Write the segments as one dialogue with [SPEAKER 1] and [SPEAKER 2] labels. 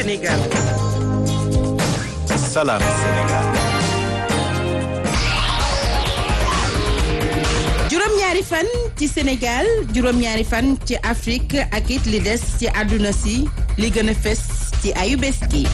[SPEAKER 1] Sénégal.
[SPEAKER 2] Salam Sénégal.
[SPEAKER 3] juróom-ñaari fan ci Sénégal juróom-ñaari fan ci Afrique ak it li des ci àdduna si li gën a fes ci ayu bés gi.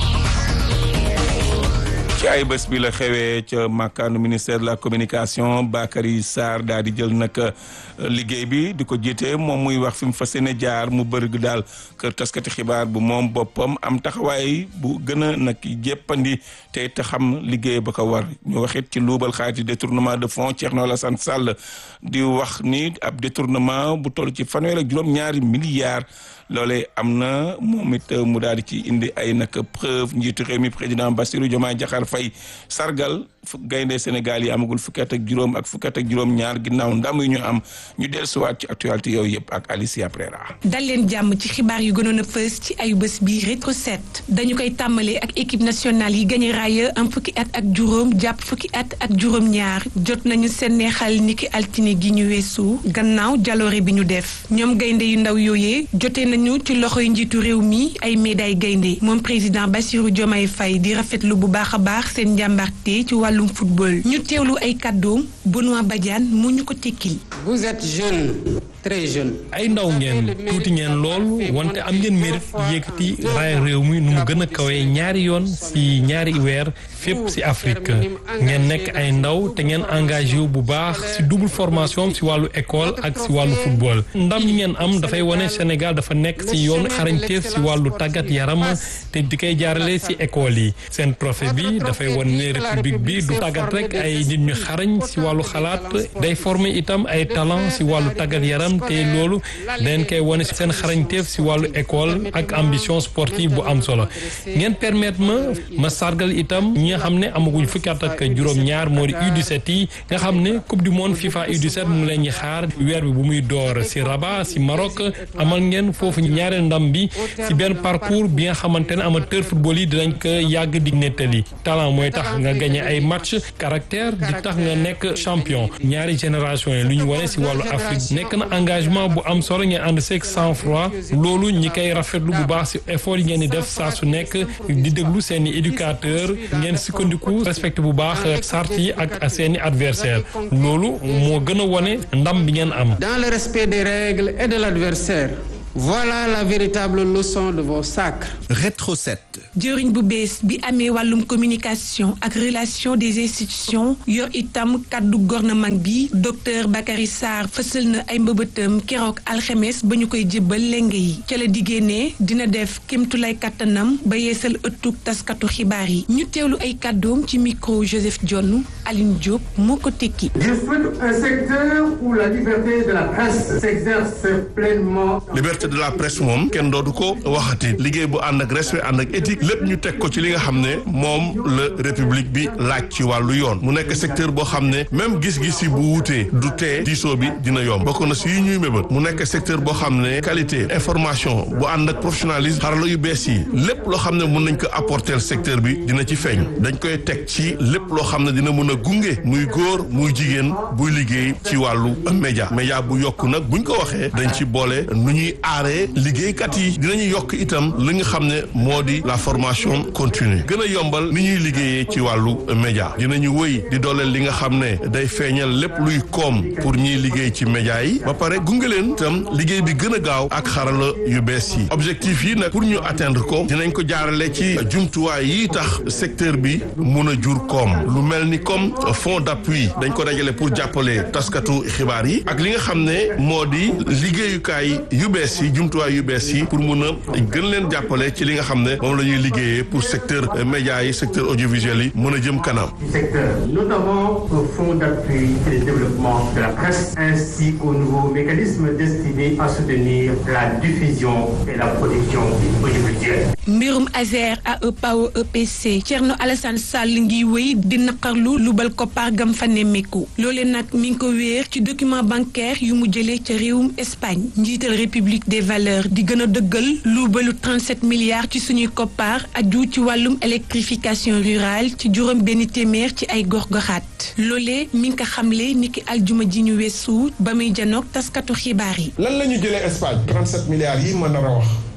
[SPEAKER 4] ci ay bés bi la xewee ca màkkaanu ministère de la communication Bakary Sarr daal di jël nag liggéey bi di ko jiite moom muy wax fi mu fas yéene jaar mu bëri daal kër taskati xibaar bu moom boppam am taxawaay bu gën a nag jéppandi te te xam liggéey ba ko war ñu waxit ci luubal xaalis détournement de fonds Thierno Alassane Sall di wax ni ab détournement bu toll ci fanweer ak juróom-ñaari milliards. loolee am na moom it mu daal di ci indi ay nag preuve njiitu réew mi président Bassirou Diomaye Diakhar Faye sargal gaynde Sénégal yi amagul fukki at ak juróom ak fukki at ak juróom ñaar ginnaaw ndam yu ñu am ñu dellusiwaat ci actualité yooyu yëpp ak Alicia Prera.
[SPEAKER 5] dal leen jàmm ci xibaar yu gënoon a fës ci ayu bés bi rétro set dañu koy tàmbalee ak équipe nationale yi gagné raaya am fukki at ak juróom jàpp fukki at ak juróom ñaar jot nañu seen neexal niki altine gi ñu weesu gannaaw jaloore bi ñu def ñoom gaynde yu ndaw yooyee jotee nañu ci loxoy njiitu réew mi ay médaille gaynde moom président Bassirou Diomaye Faye di rafetlu bu baax a baax seen njàmbarte ci wàllum football ñu teewlu ay kàddoom Benoît Badiane mu ñu ko tekkil
[SPEAKER 6] vous êtes jeune très jeune.
[SPEAKER 7] ay ndaw ngeen tuuti ngeen lool wante am ngeen mérite yëkkati raaya réew mi nu mu gën a kawee ñaari yoon si ñaari weer fépp si Afrique ngeen nekk ay ndaw te ngeen engagé wu bu baax si double formation si wàllu école ak si wàllu football ndam yi ngeen am dafay wane Sénégal dafa nekk si yoonu xarañteef si wàllu tàggat yaram te di koy jaarale si école yi seen trophée bi dafay wane ne république bi du tàggat rek ay nit ñu xarañ si wàllu xalaat day former itam ay talent si wàllu tàggat yaram te loolu dañ koy wane si seen xarañteef si wàllu école ak ambition sportive bu am solo ngeen permettre ma ma sargal itam ñi nga xam ne amaguñ fukki at ak juróom-ñaar moo di U17 yi nga xam ne coupe du monde FIFA U17 mu leen ñi xaar weer bi bu muy door si Rabat si Maroc amal ngeen foofu ñaareel ndam bi si benn parcours bi nga xamante ne amateur football yi dinañ ko yàgg di nettali talent mooy tax nga gagné ay match caractère di tax nga nekk champion ñaari génération yi lu ñu wane si wàllu Afrique nekk na engagement bu am solo ngeen ànd seeg sang froid loolu ñi koy rafetlu bu baax si effort yi ngeen di def saa su nekk di déglu seen i éducateur ngeen sukkandiku respecté bu baax sart yi ak seen i adversaire loolu moo gën a wane ndam bi ngeen am
[SPEAKER 6] dans le respect des règles et de l'adversaire voilà la véritable leçon de vos sacres.
[SPEAKER 2] Rétro 7.
[SPEAKER 5] jëriñ bu bees bi amee wàllum communication ak relation des institutions yor itam kàddu gouvernement bi docteur Bakary Sarr fësal na ay mbëbëtam keroog alxemes ba ñu koy jébbal lenge yi ca la diggée ne dina def kémtulay kàttanam ba yeesal ëttug taskatu xibaar yi ñu teewlu ay kàddoom ci micro Joseph Dione Aline Diop moo ko tekki.
[SPEAKER 8] Je souhaite un secteur où la liberté de la presse s'exerce pleinement.
[SPEAKER 9] liberté de la presse moom kenn dootu ko waxati liggéey bu ànd ak respect ànd ak éthique lépp ñu teg ko ci li nga xam ne moom la république bi laaj ci wàllu yoon mu nekk secteur boo xam ne même gis-gis yi bu wutee du tee diisoo bi dina yomb bokk na si yu ñuy mébal mu nekk secteur boo xam ne qualité information bu ànd ak professionnalisme xarala yu bees yi lépp loo xam ne mun nañ ko apporter secteur bi dina ci feeñ dañ koy teg ci lépp loo xam ne dina mën a gunge muy góor muy jigéen buy liggéey ci wàllu média média bu yokk nag buñ ko waxee dañ ci boole nu ñuy aaree liggéeykat yi dinañu yokk itam li nga xam ne moo di la formation continue gën a yombal ni ñuy liggéeyee ci wàllu média dinañu wëy di dooleel li nga xam ne day feeñal lépp luy koom pour ñiy liggéey ci média yi ba pare gunge leen itam liggéey bi gën a gaaw ak xarala yu bees yi objectif yi nag pour ñu atteindre ko dinañ ko jaarale ci jumtuwaay yi tax secteur bi mun a jur koom lu mel ni comme fonds d'appui dañ ko dajale pour jàppale taskatu xibaar yi ak li nga xam ne moo di liggéeyukaay yu bees yi jumtuwaay yu bees yi pour mun a gën leen jàppale ci li nga xam ne moom la ñuy liggéeyee pour secteur média yi secteur audiovisuel yi mën a jëm kanam.
[SPEAKER 8] secteur notamment au fonds d'appui et de développement de la presse ainsi qu'au nouveau mécanisme destiné à soutenir la diffusion et la production audiovisuelle.
[SPEAKER 5] mbirum Azer AE Power EPC Thierno Alassane Sall ngi wéy di naqarlu lubal koppar gam fa nemmeeku loole nag mi ngi ko wéer ci document bancaire yu mu jëlee ca réewum Espagne njiital république des valeurs di gën a dëggal luubalu 37 milliards ci suñuy koppar aju ci wàllum électrification rurale ci juróom benn téeméer ci ay gox-goxaat loolee mi ngi ko xamle niki aljuma ji ñu weesu ba muy janoog taskatu xibaar yi.
[SPEAKER 10] lan la ñu jëlee Espagne 37 milliards yi ma nar a wax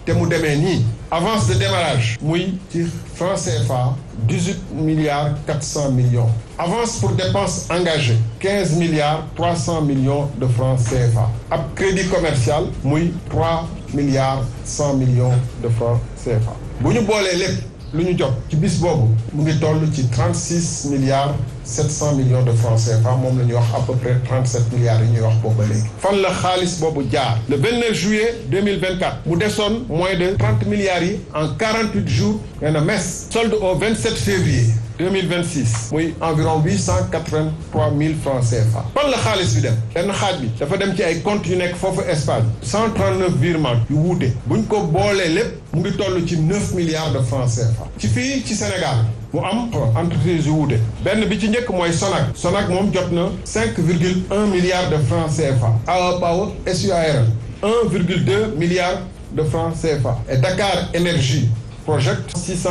[SPEAKER 1] te mu demee nii avance de démarrage muy ci franc CFA dix-huit milliards quatre cent millions avance pour dépenses engagées quinze milliards trois cent millions de francs CFA ab crédit commercial muy trois milliards cent millions de francs CFA bu ñu boolee lépp lu ñu jot ci bis boobu mu ngi toll ci trente six milliards sept cent millions de francs CFA moom la ñuy wax à peu près trente sept milliards yi ñuy wax boobu ba léegi. fan la xaalis boobu jaar le vingt neuf juillet deux mille vingt quatre mu desoon moins de trente milliards yi en quarante huit jours nee na mes solde au vingt sept février. 2026 muy environ huit cent quatre-vingt-trois mille francs CFA fan la xaalis bi dem benn xaaj bi dafa dem ci ay comptes yu nekk foofu Espagne cent trente-neuf virements yu wuute buñ ko boolee lépp mu ngi toll ci neuf milliards de francs CFA ci fii ci Sénégal mu am entreprise yu wuute benn bi ci njëkk mooy Sonac Sonac moom jot na cinq virgule un milliard de francs CFA AE Power SUARL un virgule deux milliard de francs CFA et Dakar Énergie project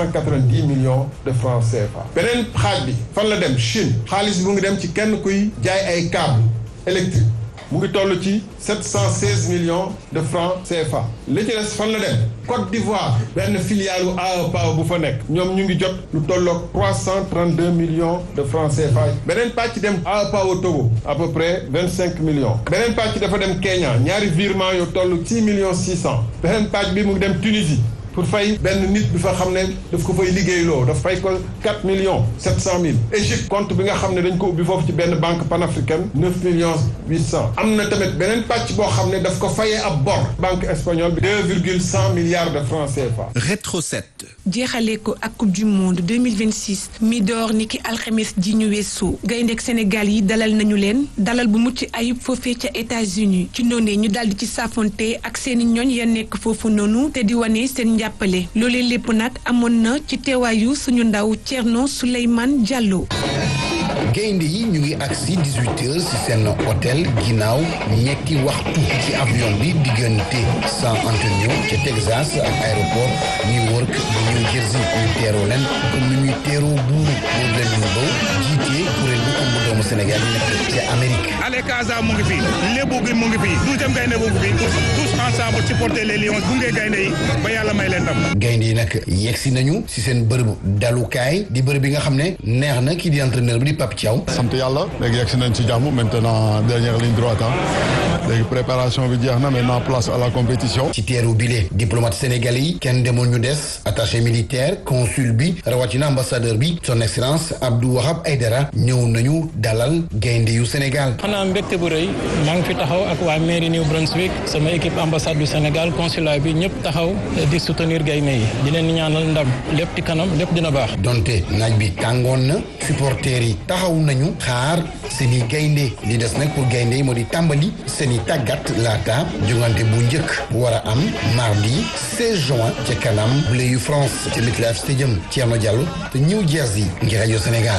[SPEAKER 1] 690 millions de francs CFA beneen xaaj bi fan la dem Chine xaalis bi mu ngi dem ci kenn kuy jaay ay câble électrique mu ngi toll ci 716 millions de francs CFA li ci des fan la dem Côte d'Ivoire benn filiale u AE Power bu fa nekk ñoom ñu ngi jot lu tolloog 332 millions de francs CFA beneen pàcc dem AE Power Togo à peu près 25 millions beneen pàcc dafa dem Kenya ñaari virement yu toll 6 millions 600 beneen pàcc bi mu ngi dem Tunisie pour fay benn nit bi fa xam ne daf ko fay liggéeyloo daf fay ko 4 millions 700 mille Égypte compte bi nga xam ne dañ ko ubbi foofu ci benn banque panafricaine 9 millions 800 am na tamit beneen pàcc boo xam ne daf ko fayee ab bor banque espagnole bi 2 virgule 100 milliards de francs CFA.
[SPEAKER 2] Rétro 7.
[SPEAKER 5] jeexalee ko ak coupe du monde 2026 mi door ni ki alxames ji ñu weesu gayndeek Sénégal yi dalal nañu leen dalal bu mucc ayib foofee ca États-Unis ci noonee ñu daldi ci saafonte ak seeni ñooñ ya nekk foofu noonu te di wane seen jàppale loolee lépp nag amoon na ci teewaayu suñu ndaw Thierno Souleymane Diallo.
[SPEAKER 10] gaynde yi ñu ngi agsi 18 heures ci seen hôtel ginnaaw ñetti waxtu ci avion bi diggante San Antonio ca Texas ak aéroport New York bu New Jersey ñu teeroo leen comme ni ñuy teeroo buuru boobu leen ñu baw jiitee kuréel bu ëmb doomu Sénégal yi nekk ca Amérique
[SPEAKER 11] Ale Casa mu ngi fi lébu gi mu ngi fi douzième gaynde mu ngi fi tous ensemble supporter les lions gunge gaynde yi ba yàlla may leen ndam
[SPEAKER 10] gaynde yi nag yegsi nañu ci seen bërëbu dalukaay di bërëb bi nga xam ne neex na kii di entraîneur bi di Pape Thiaw
[SPEAKER 12] sant yàlla léegi yegsi nañ ci jàmm maintenant dernière ligne droite léegi préparation bi jeex na maintenant place à la compétition
[SPEAKER 10] ci teeru bile diplomate sénégalais yi kenn demoon ñu des attaché militaire consul bi rawatina ambassadeur bi son excellence Abdou Wahab Aydara ñëw nañu dalal gaynde yu Sénégal
[SPEAKER 13] xanaa mbégte bu rëy maa ngi fi taxaw ak waa mairie New Brunswick sama équipe ambassade du Sénégal consulat bi ñëpp taxaw di soutenir gaynde yi di leen ñaanal ndam lépp ci kanam lépp dina baax
[SPEAKER 10] donte naaj bi tàngoon na supporters yi taxaw nañu xaar seeni gaynde li des nag pour gaynde yi moo di tàmbali seeni tàggat laata jongante bu njëkk bu war a am mardi 16 juin ca kanam bleu yu France ca MetLife Stadium Thierno Diallo te New Jersey ngir rajo Sénégal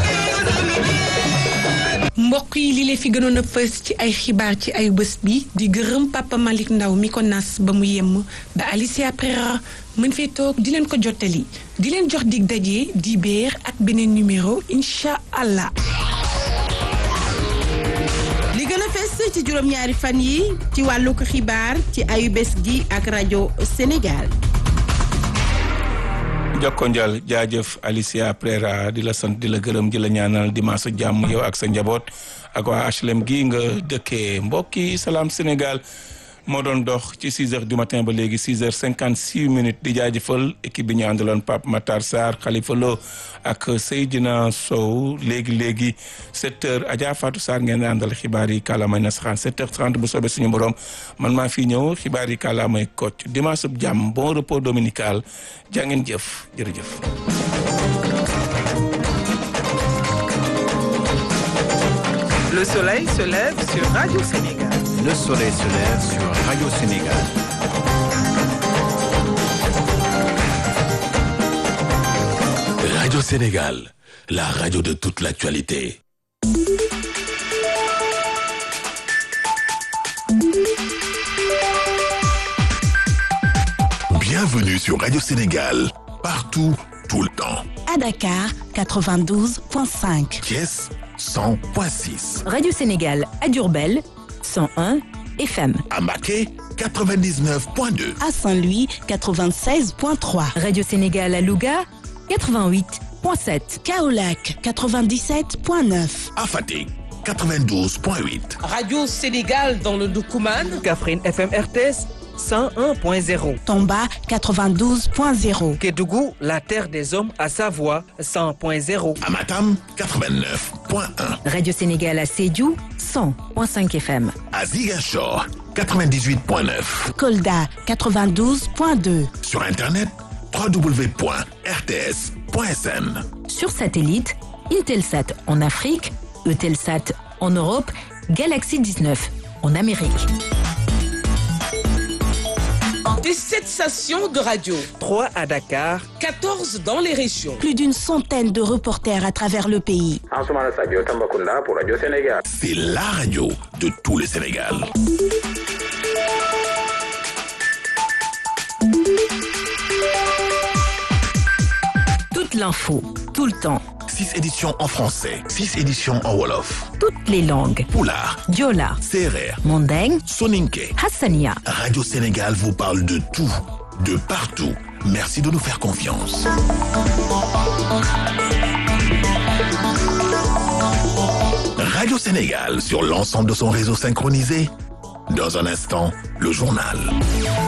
[SPEAKER 5] mbokk yi li leen fi gënoon a fës ci ay xibaar ci ay bés bi di gërëm Papa Malick Ndaw mi ko nas ba mu yemm ba Alicia Prera mën fee toog di leen ko jottali di leen jox dig daje di beer ak beneen numéro incha allah.
[SPEAKER 3] li gën a fës ci juróom-ñaari fan yi ci wàllug xibaar ci ayu bés gi ak rajo Sénégal.
[SPEAKER 4] jokko njal jaajëf Alicia Prera di la sant di la gërëm di la ñaanal dimanche jàmm yow ak sa njaboot ak waa HLM gi nga dëkkee mbokki salaam Sénégal moo doon dox ci 6 heures du matin ba léegi 6 heures 56 minutes di jaajëfal équipe bi ñu àndaloon Pape Matar Sarr Khalifa Lo ak Seydina Sow léegi léegi 7 heures Adja Fatou Sarr ngeen àndal xibaar yi kàllaamay nasaraan 7 heures 30 bu soobee suñu borom man maa fi ñëw xibaar yi kàllaamay Kocc dimanche bu jàmm bon repos dominical jaa ngeen jëf jërëjëf.
[SPEAKER 14] Le soleil se lève sur Radio Sénégal.
[SPEAKER 2] Le soleil se lève sur Radio Sénégal.
[SPEAKER 15] Radio Sénégal, la radio de toute l'actualité. Bienvenue sur Radio Sénégal, partout, tout le temps.
[SPEAKER 16] À Dakar, 92.5.
[SPEAKER 15] Thiès, 100.6.
[SPEAKER 17] Radio Sénégal à Durbel, 101 FM.
[SPEAKER 15] À Maquet, 99.2.
[SPEAKER 16] À Saint-Louis, 96.3.
[SPEAKER 17] Radio Sénégal à Louga, 88.7.
[SPEAKER 16] Kaolac, 97.9.
[SPEAKER 15] À Fatick, 92.8.
[SPEAKER 18] Radio Sénégal dans le Doukouman.
[SPEAKER 19] Kaffrine FM RTS 101.0.
[SPEAKER 16] Tomba, 92.0.
[SPEAKER 19] Kédougou, la terre des hommes à Savoie 100.0.
[SPEAKER 15] À Matam, 89.1.
[SPEAKER 17] Radio Sénégal à Sédhiou, 100.5 FM.
[SPEAKER 15] À Ziguinchor, 98.9.
[SPEAKER 16] Kolda, 92.2.
[SPEAKER 15] Sur Internet, www.rts.sn.
[SPEAKER 17] Sur satellite, Intelsat en Afrique, Eutelsat en Europe, Galaxy 19 en Amérique.
[SPEAKER 18] Des 7 stations de radio.
[SPEAKER 19] 3 à Dakar.
[SPEAKER 18] 14 dans les régions.
[SPEAKER 16] Plus d'une centaine de reporters à travers le pays.
[SPEAKER 20] Ansoumana Sadio Tambacounda pour Radio Sénégal.
[SPEAKER 15] C'est la radio de tout le Sénégal.
[SPEAKER 17] Toute l'info, tout le temps.
[SPEAKER 15] 6 éditions en français, 6 éditions en Wolof.
[SPEAKER 17] Toutes les langues.
[SPEAKER 15] Poulard,
[SPEAKER 17] Diola,
[SPEAKER 15] Serer,
[SPEAKER 17] Mandeng,
[SPEAKER 15] Soninke.
[SPEAKER 17] Hassania.
[SPEAKER 15] Radio Sénégal vous parle de tout, de partout. Merci de nous faire confiance. Radio Sénégal sur l'ensemble de son réseau synchronisé. Dans un instant, le journal.